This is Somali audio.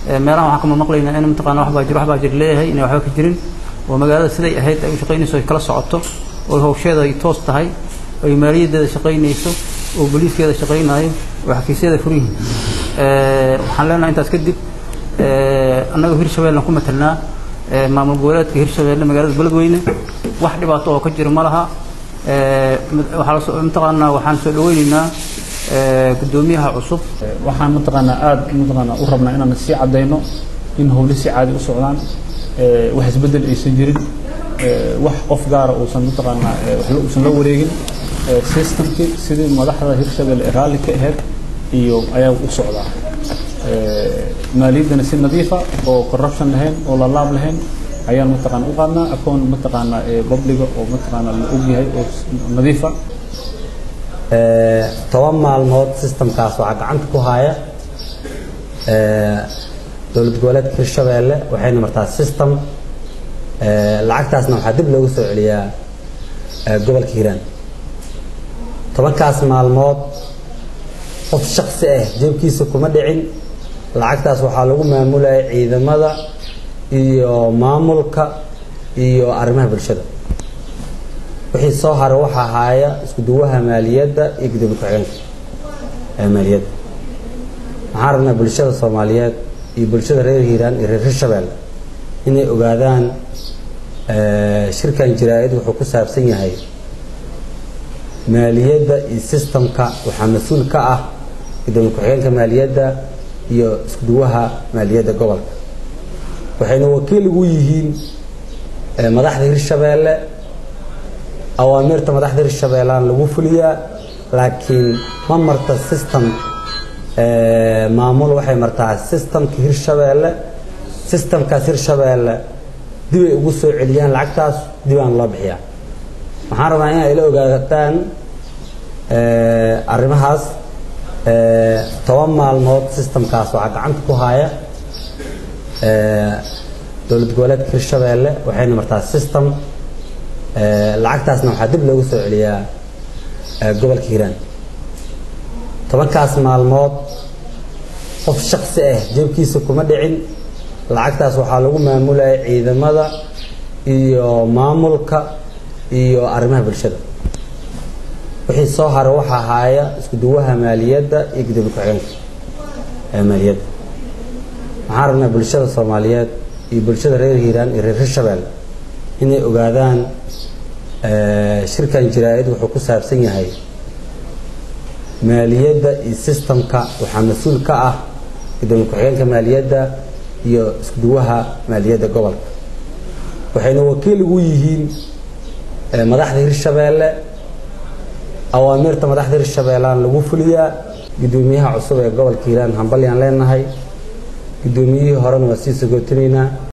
meelahan waxaan kama maqlaynaa in mataqaana wax baa jir wax baa jir leeyahay inay waxba ka jirin oo magaalada siday ahayd ay u shaqaynayso ay kala socoto oo hawsheeda ay toos tahay ay maaliyaddeeda shaqaynayso oo booliiskeeda shaqaynayo oo xafiisyaeda furan yihiin waxaan leenahay intaas kadib annaga hirshabeelna ku matalnaa maamul goboleedka hirshabeelle magaalada beledweyne wax dhibaato oo ka jira ma laha waxaa mataqaanaa waxaan soo dhaweynaynaa guddoomiyaha cusub waxaan mataqaanaa aada mataqaanaa u rabnaa inaan sii caddayno in howle si caadi u socdaan wax isbeddel aysan jirin wax qof gaara uusan mataqaanaa waxba uusan la wareegin systemkii sidii madaxda hirshabelle ee raalli ka ahayd iyo ayaa u socdaa maaliyaddana si nadiifa oo corruption lahayn oo lalaab lahayn ayaan mataqaana u qaadnaa akoon mataqaanaa publiga oo mataqaanaa la ogyahay oo nadiifa toban maalmood systemkaas waxaa gacanta ku haya dowlad goboleedka hirshabeelle waxayna martaa system lacagtaasna waxaa dib loogu soo celiyaa gobolka hiiraan tobankaas maalmood qof shaksi ah jeebkiisa kuma dhicin lacagtaas waxaa lagu maamulayay ciidamada iyo maamulka iyo arrimaha bulshada wixii soo haray waxaa haaya isku duwaha maaliyadda iyo gudoomiye ku-xigeenka ee maaliyadda waxaan rabnaa bulshada soomaaliyeed iyo bulshada reer hiiraan iyo reer hirshabeelle inay ogaadaan shirkan jaraa-id wuxuu ku saabsan yahay maaliyadda iyo sistamka waxaa mas-uul ka ah gudoomiye ku-xigeenka maaliyadda iyo isku duwaha maaliyadda gobolka waxayna wakiil ugu yihiin madaxda hirshabeelle awaamirta madaxda hirshabeellaan lagu fuliyaa laakiin ma marta system maamul waxay martaa systemka hirshabeelle systemkaas hirshabeelle dibay ugu soo celiyaan lacagtaas dibaan loo bixiyaa waxaan rabaa in ay la ogaataan arrimahaas toban maalmood systemkaas waxaa gacanta ku haya dowlad goboleedka hirshabeelle waxayna martaa system lacagtaasna waxaa dib loogu soo celiyaa gobolka hiiraan tobankaas maalmood qof shaksi ah jeebkiisa kuma dhicin lacagtaas waxaa lagu maamulayay ciidamada iyo maamulka iyo arrimaha bulshada wixii soo haray waxaa haaya isku duwaha maaliyadda iyo gudoomiye ku-xigeenka ee maaliyadda waxaan rabnaa bulshada soomaaliyeed iyo bulshada reer hiiraan iyo reer hirshabeelle inay ogaadaan shirkan jaraa-id wuxuu ku saabsan yahay maaliyadda iyo sistamka waxaa mas-uul ka ah gudoomiye ku-xigeenka maaliyadda iyo isku duwaha maaliyadda gobolka waxayna wakiil ugu yihiin madaxda hirshabeelle awaamirta madaxda hirshabeellaan lagu fuliyaa guddoomiyaha cusub ee gobolka hiiraan hambalyaan leenahay guddoomiyihii horena waa sii sagootinaynaa